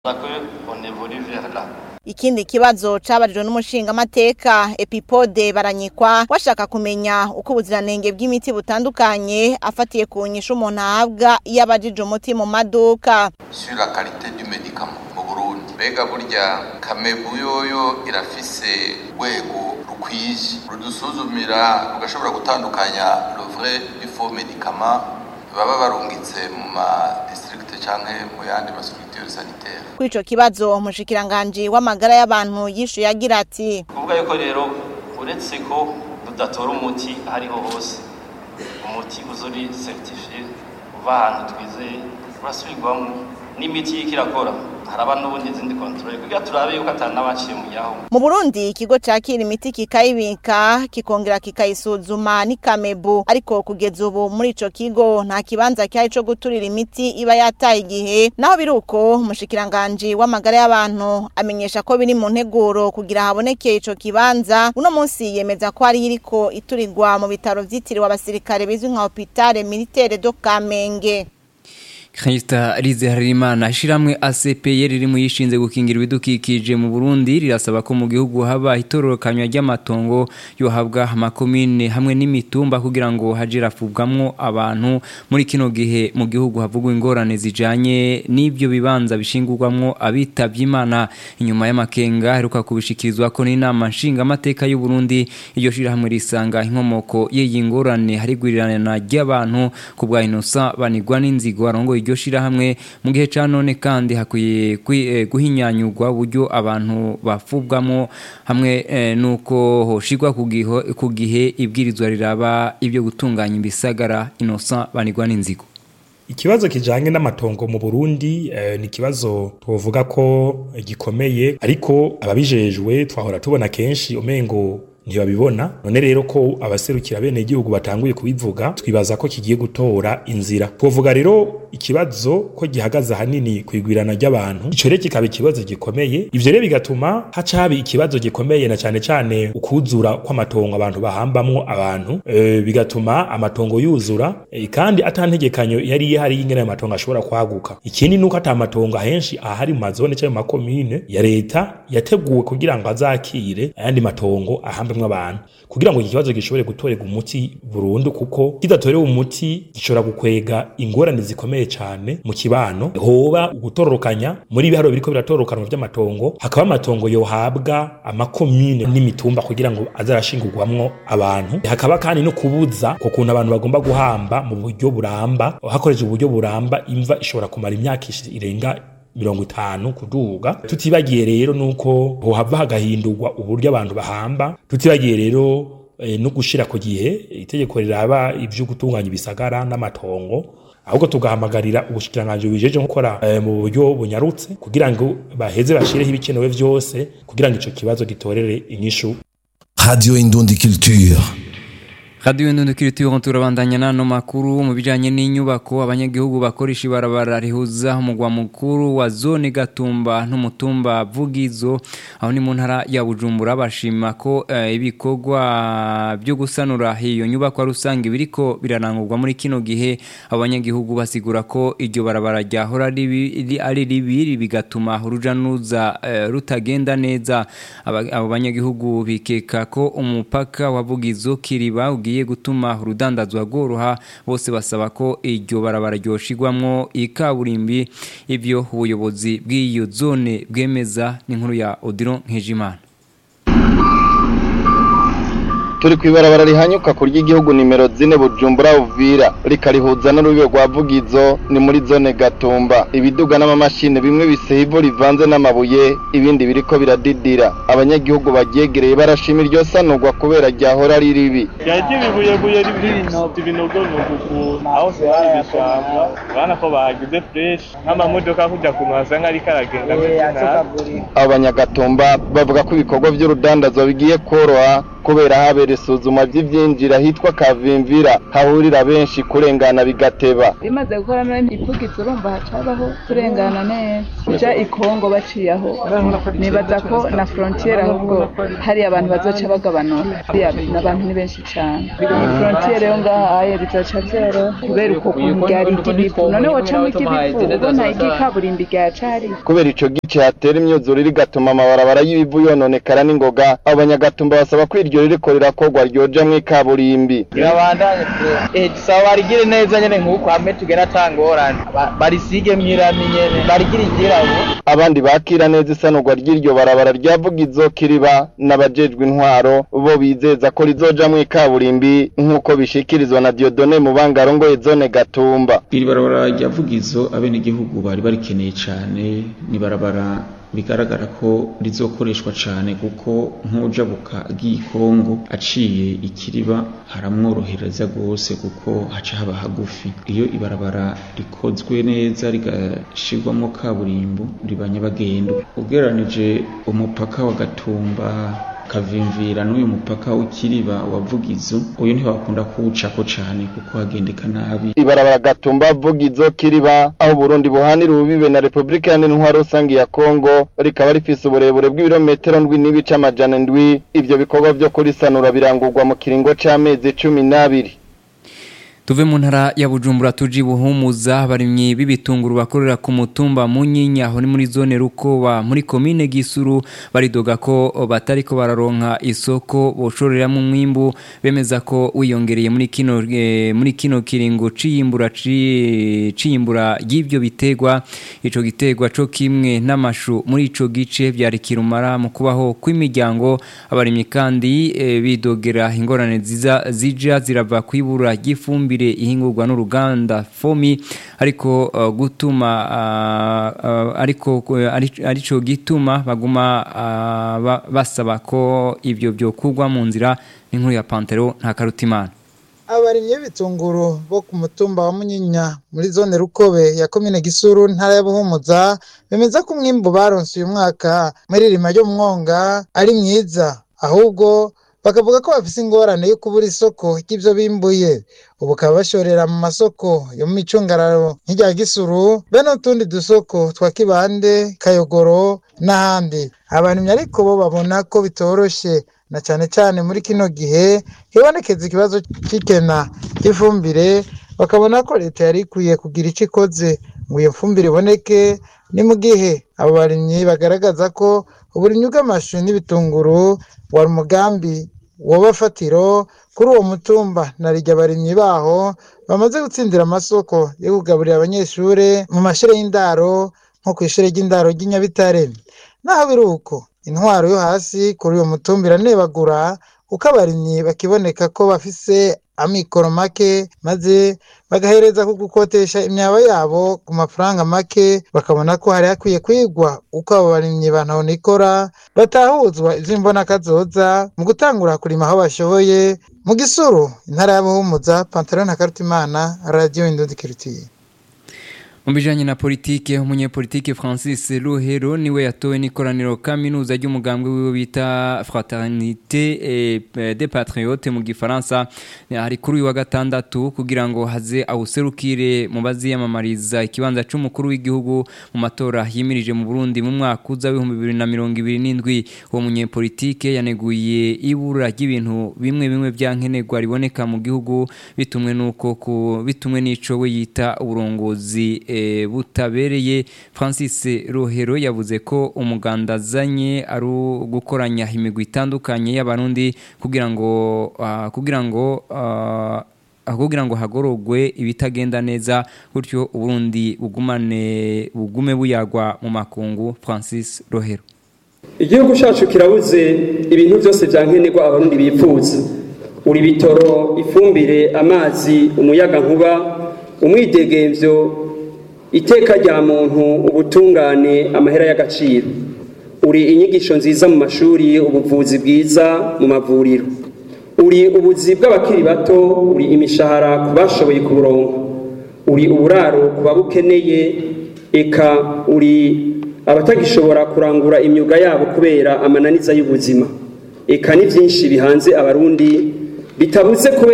Ikindi kibazo cabarijwe n'umushingamateka Epipode baranyikwa washaka kumenya uko ubuziranenge bw'imiti butandukanye afatiye ku nyishu umuntu ahabwa iyo abajije umuti mu maduka sur la qualité du médicament mu Burundi mbega burya kamebu yoyo irafise rwego rukwije rudusuzumira rugashobora gutandukanya le vrai du faux médicament baba barungitse mu ma district canke mu yandi ma structure sanitaire kuri ico kibazo umushikiranganji w'amagara y'abantu yishuye agira ati kuvuga yuko rero uretse ko tudatora umuti ahariho hose umuti uzuri certifié uva ahantu twizeye urasubirwamo n'imiti y'iko irakora haraba n'ubundi izindi kontrole kugira turabe yuko atari n'abaciye mu yaho mu Burundi ikigo cakira imiti kikayibika kikongera kikayisuzuma ni Kamebu ariko kugeza ubu muri ico kigo nta kibanza cyari co guturira imiti iba yataye igihe naho biruko umushikiranganje w'amagara y'abantu amenyesha ko biri mu nteguro kugira haboneke ico kibanza uno munsi yemeza ko ari iriko iturirwa mu bitaro vyitiriwe abasirikare bizwi nka hôpital militaire do Kamenge Christa Rize Harimana ishiramwe ACPR riri mu yishinze gukingira ibidukikije mu Burundi rirasaba ko mu gihugu haba itororokanywa ry'amatongo yohabwa amakomine hamwe n'imitumba kugira ngo hajirafubwamwo abantu muri kino gihe mu gihugu havugwa ingorane zijanye n'ibyo bibanza bishingurwamwo abitavye Imana inyuma y'amakenga heruka kubishikirizwa ko n'inama nshinga amateka y'u Burundi iryo shirahamwe risanga inkomoko y'iyi ngorane harigwirirana ry'abantu ku bwa Innocent banigwa n'inzigo arongo iryo shirahamwe mu gihe ca none kandi hakwiye guhinyanyurwa uburyo abantu bafubwamo hamwe nuko hoshirwa ku gihe ibwirizwa riraba ibyo gutunganya ibisagara Innocent banigwa n'inzigo Ikibazo kijanye n'amatongo mu Burundi eh, ni kibazo tuvuga ko gikomeye ariko ababijejwe twahora tubona kenshi umengo ntibabibona none rero ko abaserukira bene igihugu batanguye kubivuga twibaza ko kigiye gutora inzira twovuga rero ikibazo ko gihagaze ahanini kwigwirana ry'abantu ico rero kikaba ikibazo gikomeye ivyo rero bigatuma haca haba ikibazo gikomeye na cane cane ukuzura kw'amatongo abantu bahambamwo abantu e, bigatuma amatongo yuzura e, kandi atantegekanyo yari ihari y'ingene amatongo ashobora kwaguka ikindi nuko ata matongo ahenshi ahari mu mazone cyangwa mu makomine ya leta yateguwe kugira ngo azakire ayandi matongo ahamba hambamwe abantu kugira ngo iki kibazo gishobore gutorerwa umuti burundu kuko kidatorewe umuti gishobora gukwega ingorane zikomeye cyane mu kibano hoba gutororokanya muri ibiharo biriko biratorokanwa by'amatongo hakaba amatongo yohabwa amakomine n'imitumba kugira ngo azarashingurwamwo abantu hakaba kandi no kubuza ko kuntu abantu bagomba guhamba mu buryo buramba hakoresheje uburyo buramba imva ishobora kumara imyaka irenga mirongo itanu kuduga tutibagiye rero nuko hohava hagahindurwa uburyo abantu bahamba tutibagiye rero e, no gushira ku gihe itegeko riraba ivyo gutunganya ibisagara n'amatongo ahubwo tugahamagarira ubushikiranganje bijeje gukora e, mu buryo bunyarutse kugira ngo baheze bashireho ibikenewe vyose kugira ngo ico kibazo gitorere inyishu Radio Indundi Culture Radio Ndundi Kiritiyo turabandanya nano makuru mu bijanye n'inyubako abanyagihugu bakoresha ibarabara rihuza umugwa mukuru wa zone Gatumba n'umutumba Vugizo aho ni mu ntara ya Bujumbura bashima ko uh, ibikorwa byo gusanura hiyo nyubako rusange biriko biranangurwa muri kino gihe abanyagihugu basigura ko iryo barabara ryahora ari ribi bigatuma uruja nuza uh, rutagenda neza abo banyagihugu bikeka ko umupaka wa Vugizo kiriba ugiye gutuma urudandazwa rworoha bose basaba ko iryo barabara ryoshigwamwo ikaburimbi ivyo ubuyobozi bw'iyo zone bwemeza n'inkuru ya Odilon Nkejimana turi ku ibarabara rihanyuka ku ry'igihugu nimero zine bujumbura uvira rikarihuza n'urubibe rwa vugizo ni muri zone gatumba ibiduga n'amamashini bimwe biseye ivu rivanze n'amabuye ibindi biriko biradidira abanyagihugu baryegereye barashima iryo sanurwa kubera ryahora ari ribi ryaje bibuyebuye ibinogonogo ukuntu aho se hari ibishanga urabona ko bahagize fresh nk'amamodoka kujya ku masanga ariko aragenda abo banyagatumba bavuga ko ibikorwa by'urudandazwa bigiye koroha kubera habera isuzuma ry'ivyinjira hitwa kavimvira hahurira benshi kurengana bigateba bimaze gukora none ipfugitse urumva hacabaho kurengana neza uja ikongo baciye aho nibaza ko na frontiere ahubwo hari abantu bazoca bagabanura hariya n'abantu ni benshi cane frontiere yo ngaha aye bizoca vyoroha kubera uko kuntu ryari iry'ibivu none wocamwo iry'ibivu ubona iry'ikaburimbi ryacari kubera ico gice hatera imyuzure rigatuma amabarabara y'ibivu yononekara n'ingoga abanyagatumba basaba ko iryo ririko rirakorwa ryojamwo ikaburimbi birabandanye eh dusaba barigire neza nyene nk'uko hamwe tugera atangorane barisige mwirami nyene barigire igirabo abandi bakira neza isanurwa ry'iryo barabara ryavugizo kiriba n'abajejwe intwaro bo bizeza ko rizojamwo ikaburimbi nk'uko bishikirizwa na Diodone Mubangarongoye zone Gatumba iri barabara ryavugizo abenegihugu bari barikeneye cane ni barabara bigaragara ko rizokoreshwa cyane kuko nk'ujabuka agiye Kongo aciye ikiriba haramworohereza rwose kuko haca haba hagufi iyo ibarabara rikozwe neza rigashirwamo kaburimbo riba nyabagendwa ugereranije umupaka wa Gatumba kavimvira n'uyu mupaka w'ikiriba wavugizo uyu ntibakunda kuwucako cane kuko hagendeka nabi ibarabara gatumba vugizo kiriba aho Burundi buhanira ububibe na Republika Iharanira Intwaro Rusangi ya Kongo rikaba rifise uburebure bw'ibirometero ndwi n'ibice amajana ndwi ivyo bikorwa vyo kurisanura birangurwa mu kiringo c'amezi cumi n'abiri tuve mu ntara ya bujumbura tuji buhumuza abarimyi b'ibitunguru bakorera ku mutumba munyinya aho ni muri zone rukoba muri komine gisuru baridoga ko batariko bararonka isoko boshoreramo umwimbu bemeza ko wiyongereye muri kino e, muri kino kiringo ciyimbura ciyimbura y'ivyo bitegwa ico gitegwa co kimwe n'amashu muri ico gice byari kirumara mu kubaho kw'imiryango abarimyi kandi e, bidogera ingorane ziza zija zirava kwibura ry'ifumbi ifumbire ihingurwa n'uruganda fomi ariko uh, gutuma uh, uh, ariko arico gituma baguma uh, basaba ko ivyo byokugwa mu nzira n'inkuru ya Pantero nta karutimana abarimyi b'ibitunguru bo ku mutumba wa munyinya muri zone rukobe ya komine gisuru ntara ya buhumuza bemeza ko umwimbu baronse uyu mwaka muri rima ryo mwonga ari mwiza ahubwo bakavuga ko bafise ingorane yo kubura isoko ry'ivyo bimbuye ubu bakaba bashorera mu masoko yo mu micungararo nk'irya gisuru be n'utundi dusoko twa kibande kayogoro n'ahandi abarimyi ariko bo babona ko bitoroshe na cane cane muri kino gihe hibonekeza ikibazo c'ikena ry'ifumbire bakabona ko leta yari ikwiye kugira ico ikoze ngo iyo fumbire iboneke ni mu gihe abo barimyi bagaragaza ko uburimyi bw'amashu n'ibitunguru wari umugambi wobafatiro kuri uwo mutumba na rijya abarimyi baho bamaze gutsindira amasoko yo kugaburira abanyeshuri mu mashuri y'indaro nko ku ishuri ry'indaro ry'inyabitare naho biri uko intwaro yo hasi kuri uwo mutumba iranebagura kuko abarimyi bakiboneka ko bafise amikoro make maze bagahereza ku gukotesha imyaba yabo ku mafaranga make bakabona ko hari hakwiye kwigwa uko abo barimyi bantonikora batahuzwa ivy'imbonakazoza mu gutangura kurima aho bashoboye mu gisuru intara y'abuhumuza pantaro na karutimana radio indundi kirutiye mu bijanye na politike umunyepolitike Francis Rohero niwe yatowe n'ikoraniro kaminuza ry'umugambwe wiwe bita Fraternité et des Patriotes mu gifaransa hari kuri uyu wa gatandatu kugira ngo haze awuserukire mu baziyamamariza ikibanza c'umukuru w'igihugu mu matora yimirije mu Burundi mu mwaka uza w'ibihumbi bibiri na mirongo ibiri n'indwi uwo munyepolitike yaneguye ibura ry'ibintu bimwe bimwe vyankenerwa riboneka mu gihugu bitumwe nuko bitumwe n'ico we yita uburongozi butabereye francis rohero yavuze ko umuganda azanye ari gukoranya imigwi itandukanye y'abarundi kugira ngo kugira ngo kugira ngo hagorogwe ibitagenda neza gutyo uburundi bugumane bugume buyagwa mu makungu francis rohero igihugu cyacu kirabuze ibintu byose byankenerwa abarundi bifuza uri bitoro ifumbire amazi umuyaga nkuba umwidegemvyo iteka rya muntu ubutungane amahera y'agaciro uri inyigisho nziza mu mashuri ubuvuzi bwiza mu mavuriro uri ubuzi bw'abakiri bato uri imishahara ku bashoboye kuburonka uri uburaro ku babukeneye eka uri abatagishobora kurangura imyuga yabo kubera amananiza y'ubuzima eka ni byinshi bihanze abarundi bitabuze kubera